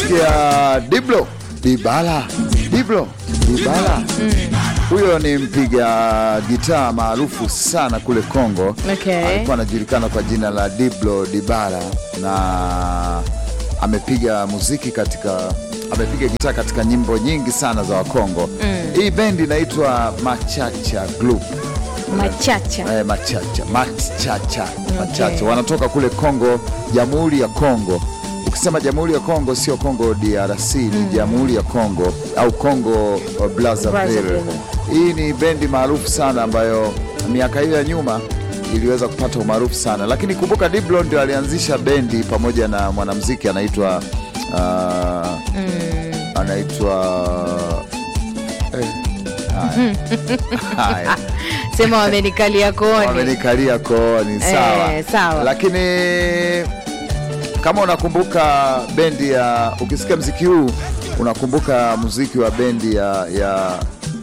Umemsikia Diblo Dibala, Diblo Dibala huyo ni mpiga gitaa maarufu sana kule Kongo. Okay. Alikuwa anajulikana kwa jina la Diblo Dibala na amepiga muziki katika amepiga gitaa katika nyimbo nyingi sana za Wakongo. Hii bendi inaitwa Machacha Group. Machacha. Eh, machacha machacha machacha wanatoka kule Kongo, Jamhuri ya Kongo. Ukisema Jamhuri ya Kongo sio Kongo DRC, ni Jamhuri ya Kongo au Kongo uh, Brazzaville. Brazzaville. Hii ni bendi maarufu sana ambayo miaka hiyo ya nyuma iliweza kupata umaarufu sana, lakini kumbuka Diblo ndio alianzisha bendi pamoja na mwanamuziki anaitwa uh, anaitwa eh, haya. haya Sema wamenikalia kooni. wamenikalia kooni sawa. Eh, sawa. Lakini kama unakumbuka bendi ya, ukisikia mziki huu unakumbuka muziki wa bendi ya ya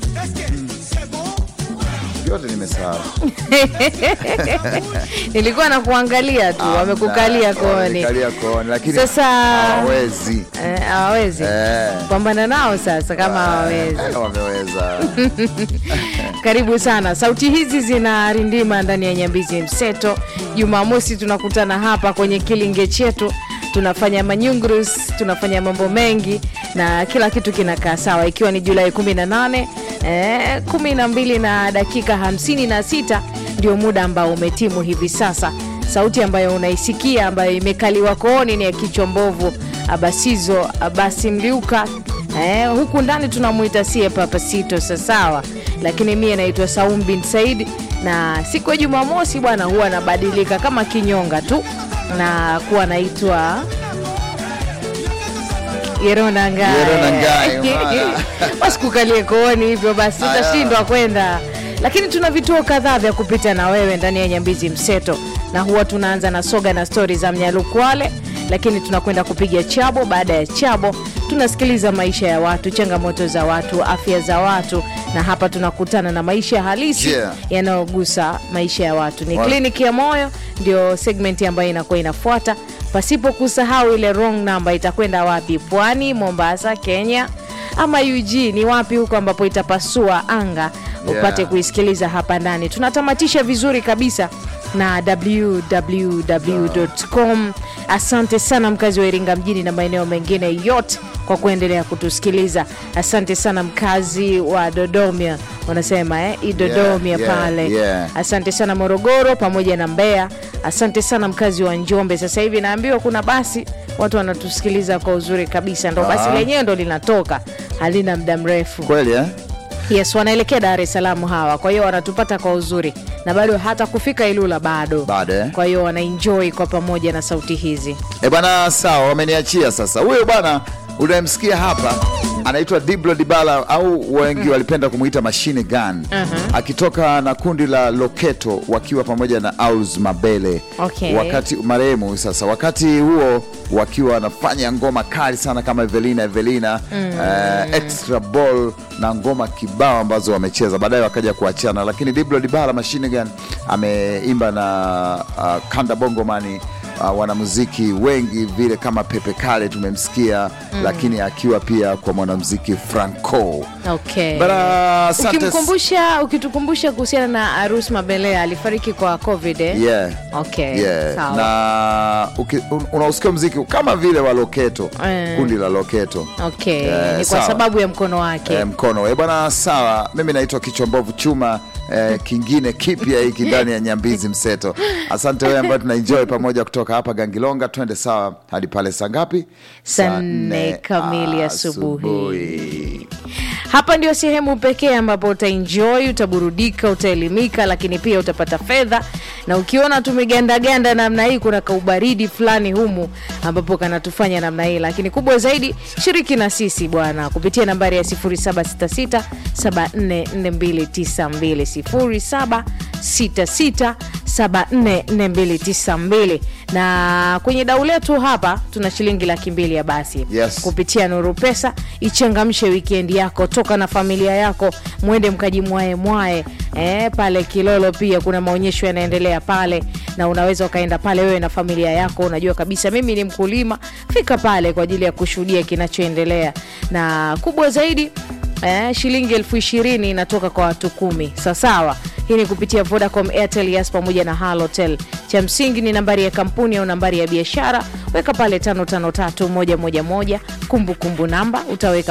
vyote nimesahau. Nilikuwa na kuangalia tu, wamekukalia kooni. Wamenikalia kooni, lakini Sasa- hawawezi Eh, Hawawezi Eh. pambana nao sasa kama hawawezi. Eh, wameweza Karibu sana. Sauti hizi zinarindima ndani ya Nyambizi Mseto. Jumamosi tunakutana hapa kwenye kilinge chetu, tunafanya manyungrus, tunafanya mambo mengi na kila kitu kinakaa sawa, ikiwa ni Julai 18 eh, 12 na dakika 56 ndio muda ambao umetimu hivi sasa. Sauti ambayo unaisikia ambayo imekaliwa kooni ni ya kichwa mbovu Abasizo Abasi Mliuka Eh, huku ndani tunamwita sie Papasito sasawa, lakini mie naitwa Saum bin Said, na siku ya Jumamosi bwana huwa anabadilika kama kinyonga tu na kuwa naitwa Yerona Ngai. Yerona Ngai, bwana. basi kukalie kooni hivyo basi Aya. utashindwa kwenda, lakini tuna vituo kadhaa vya kupita na wewe ndani ya Nyambizi Mseto, na huwa tunaanza na soga na stori za Mnyalukwale, lakini tunakwenda kupiga chabo. Baada ya chabo, tunasikiliza maisha ya watu, changamoto za watu, afya za watu, na hapa tunakutana na maisha halisi Yeah. yanayogusa maisha ya watu. Ni Wa- kliniki ya moyo, ndio segmenti ambayo inakuwa inafuata, pasipo kusahau ile wrong number itakwenda wapi? Pwani, Mombasa, Kenya ama UG ni wapi huko ambapo itapasua anga upate Yeah. kuisikiliza hapa ndani. Tunatamatisha vizuri kabisa na www.com. Asante sana mkazi wa Iringa mjini na maeneo mengine yote kwa kuendelea kutusikiliza. Asante sana mkazi wa Dodoma, wanasema eh, Idodomia Yeah, yeah, pale yeah. Asante sana Morogoro pamoja na Mbeya. Asante sana mkazi wa Njombe. Sasa hivi naambiwa kuna basi watu wanatusikiliza kwa uzuri kabisa, ndo basi Ah. lenyewe ndo linatoka, halina muda mrefu. kweli eh? Yes, wanaelekea Dar es Salaam hawa, kwa hiyo wanatupata kwa uzuri na bado hata kufika Ilula bado, Bado, eh? kwa hiyo wanaenjoy kwa pamoja na sauti hizi. E bwana, sawa, wameniachia sasa. Huyo bwana unayemsikia hapa anaitwa Diblo Dibala au wengi walipenda kumwita Machine Gun akitoka na kundi la Loketo wakiwa pamoja na Auls Mabele Okay. wakati marehemu sasa, wakati huo wakiwa wanafanya ngoma kali sana kama Evelina Evelina eh, extra ball na ngoma kibao ambazo wamecheza, baadaye wakaja kuachana, lakini Diblo Dibala Machine Gun ameimba na uh, Kanda Bongomani uh, wanamuziki wengi vile kama Pepe Kale tumemsikia lakini akiwa pia kwa mwanamuziki Franco Okay. bara. Asante Ukimkumbusha, ukitukumbusha kuhusiana na Arus Mabelea alifariki kwa COVID eh? yeah. Okay. Yeah. Sawa. na uki- un- unausikia mziki kama vile wa Loketo Eh. kundi la Loketo Okay. Eh, ni kwa sawa. sababu ya mkono wake. Eh, mkono e bwana, sawa. Mimi naitwa Kichwa Mbovu Chuma. Eh, kingine kipya hiki ndani ya Nyambizi Mseto. Asante wewe ambayo tunaenjoy pamoja kutoka hapa Gangilonga, twende sawa hadi pale saa ngapi? Saa nne kamili asubuhi. asubuhi. Hapa ndio sehemu pekee ambapo utaenjoy, utaburudika, utaelimika, lakini pia utapata fedha. Na ukiona tumegandaganda namna hii, kuna kaubaridi fulani humu ambapo kanatufanya namna hii, lakini kubwa zaidi, shiriki na sisi bwana kupitia nambari ya 0766 744292 0766744292 na kwenye dau letu hapa tuna shilingi laki mbili ya basi Yes. kupitia Nuru Pesa. Ichangamshe wikendi yako, toka na familia yako, mwende mkajimwae mwae eh, pale Kilolo. Pia kuna maonyesho yanaendelea pale, na unaweza ukaenda pale wewe na familia yako. Unajua kabisa mimi ni mkulima, fika pale kwa ajili ya kushuhudia kinachoendelea, na kubwa zaidi eh, shilingi elfu ishirini inatoka kwa watu kumi. Sawasawa, hii ni kupitia Vodacom, Airtel, Yas pamoja na Halotel. Cha msingi ni nambari ya kampuni au nambari ya biashara, weka pale 553111 kumbukumbu namba utaweka